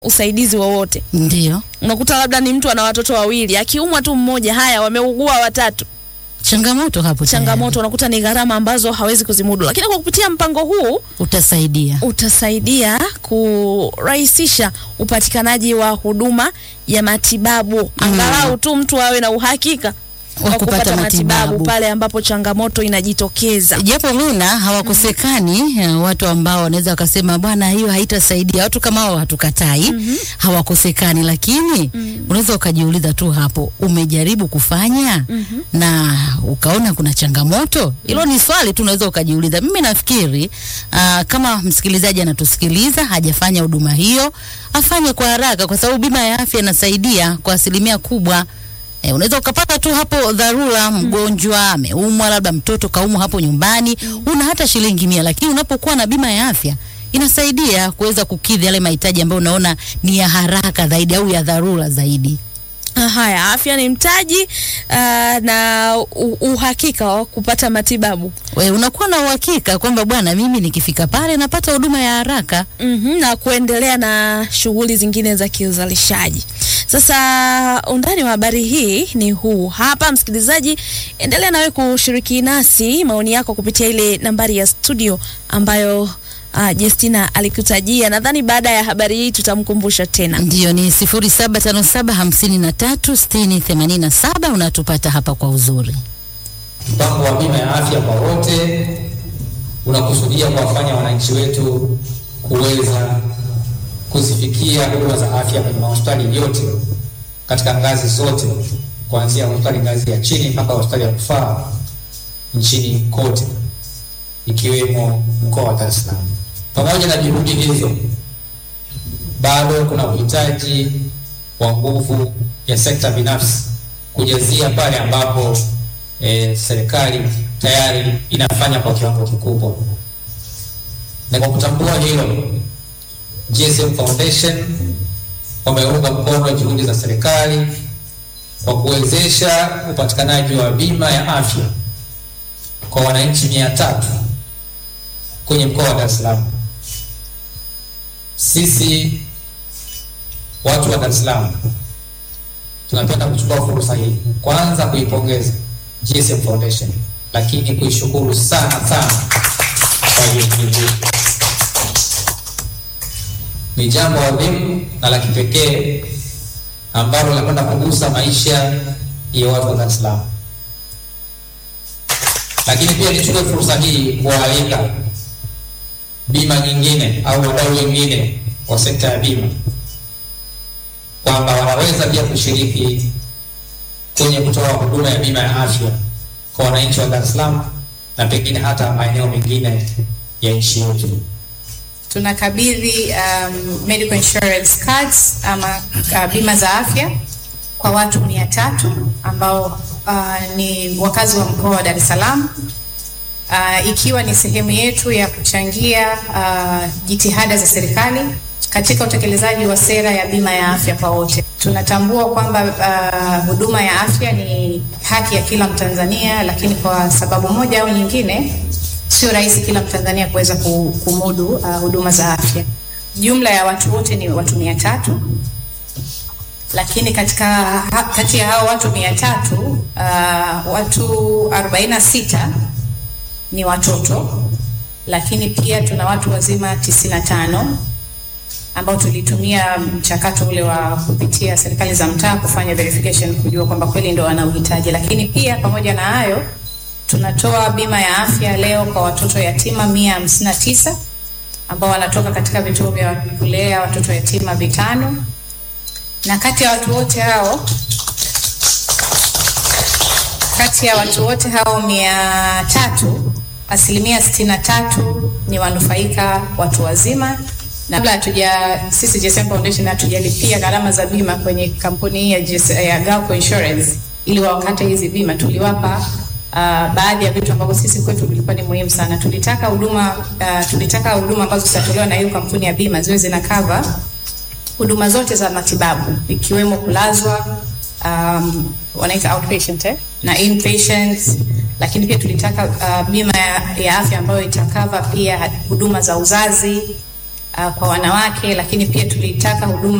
usaidizi wowote. Ndio Unakuta labda ni mtu ana watoto wawili, akiumwa tu mmoja, haya wameugua watatu, changamoto hapo, changamoto unakuta ni gharama ambazo hawezi kuzimudu, lakini kwa kupitia mpango huu tayari. utasaidia. utasaidia kurahisisha upatikanaji wa huduma ya matibabu, angalau tu mtu awe na uhakika wa kupata matibabu pale ambapo changamoto inajitokeza. Japo Luna hawakosekani eh, watu ambao wanaweza wakasema bwana, hiyo haitasaidia. Watu kama hao hatukatai, hawakosekani, lakini unaweza ukajiuliza tu hapo, umejaribu kufanya na ukaona kuna changamoto? Hilo ni swali tu unaweza ukajiuliza. Mimi nafikiri aa, kama msikilizaji anatusikiliza hajafanya huduma hiyo, afanye kwa haraka, kwa sababu bima ya afya inasaidia kwa asilimia kubwa. E, unaweza ukapata tu hapo dharura, mgonjwa ameumwa, labda mtoto kaumwa hapo nyumbani, una hata shilingi mia, lakini unapokuwa na bima ya afya inasaidia kuweza kukidhi yale mahitaji ambayo unaona ni ya haraka zaidi au ya dharura zaidi. Ah, Haya, afya ni mtaji ah, na u- uhakika wa kupata matibabu We, unakuwa na uhakika kwamba bwana, mimi nikifika pale napata huduma ya haraka. Mhm, na kuendelea na shughuli zingine za kiuzalishaji. Sasa undani wa habari hii ni huu hapa, msikilizaji, endelea nawe kushiriki nasi maoni yako kupitia ile nambari ya studio ambayo uh, Justina alikutajia. Nadhani baada ya habari hii tutamkumbusha tena. Ndiyo, ni sifuri saba tano saba hamsini na tatu sitini themanini na saba. Unatupata hapa kwa uzuri. Mpango wa bima ya afya kwa wote unakusudia kuwafanya wananchi wetu kuweza kuzifikia huduma za afya kwenye mahospitali yote katika ngazi zote, kuanzia hospitali ngazi ya chini mpaka hospitali ya rufaa nchini kote, ikiwemo mkoa wa Dar es Salaam. Pamoja na juhudi hizo, bado kuna uhitaji wa nguvu ya sekta binafsi kujazia pale ambapo eh, serikali tayari inafanya kwa kiwango kikubwa. Na kwa kutambua hilo, GSM Foundation wameunga mkono juhudi za serikali kwa kuwezesha upatikanaji wa bima ya afya kwa wananchi mia tatu kwenye mkoa wa Dar es Salaam. Sisi watu wa Dar es Salaam tunapenda kuchukua fursa hii kwanza kuipongeza GSM Foundation, lakini kuishukuru sana sana kwa juhudi hii. Ni jambo adhimu na la kipekee ambalo linakwenda kugusa maisha ya watu wa Dar es Salaam. Lakini pia nichukue fursa hii kuwaalika bima nyingine au wadau wengine wa sekta ya bima kwamba wanaweza pia kushiriki kwenye kutoa huduma ya bima ya afya kwa wananchi wa Dar es Salaam na pengine hata maeneo mengine ya nchi yetu. tunakabidhi um, medical insurance cards ama uh, bima za afya kwa watu mia tatu ambao uh, ni wakazi wa mkoa wa Dar es Salaam uh, ikiwa ni sehemu yetu ya kuchangia uh, jitihada za serikali katika utekelezaji wa sera ya bima ya afya kwa wote. Tunatambua kwamba uh, huduma ya afya ni haki ya kila Mtanzania, lakini kwa sababu moja au nyingine sio rahisi kila Mtanzania kuweza ku- kumudu uh, huduma za afya. Jumla ya watu wote ni watu mia tatu lakini katika ha, kati ya hao watu mia tatu uh, watu 46 ni watoto, lakini pia tuna watu wazima 95 ambao tulitumia mchakato ule wa kupitia serikali za mtaa kufanya verification kujua kwamba kweli ndo wana uhitaji, lakini pia pamoja na hayo tunatoa bima ya afya leo kwa watoto yatima mia hamsini na tisa ambao wanatoka katika vituo vya kulea watoto yatima vitano, na kati ya watu wote hao kati ya watu wote hao mia tatu asilimia sitini na tatu ni wanufaika watu wazima na kabla hatuja sisi GSM Foundation hatujalipia gharama za bima kwenye kampuni hii ya, GS, ya Galco Insurance ili wakate hizi bima, tuliwapa uh, baadhi ya vitu ambavyo sisi kwetu vilikuwa ni muhimu sana. Tulitaka huduma uh, tulitaka huduma ambazo zitatolewa na hiyo kampuni ya bima ziwe zina cover huduma zote za matibabu ikiwemo kulazwa um, wanaita outpatient eh? na inpatient, lakini pia tulitaka uh, bima ya, ya afya ambayo itakava pia huduma za uzazi uh, kwa wanawake, lakini pia tulitaka huduma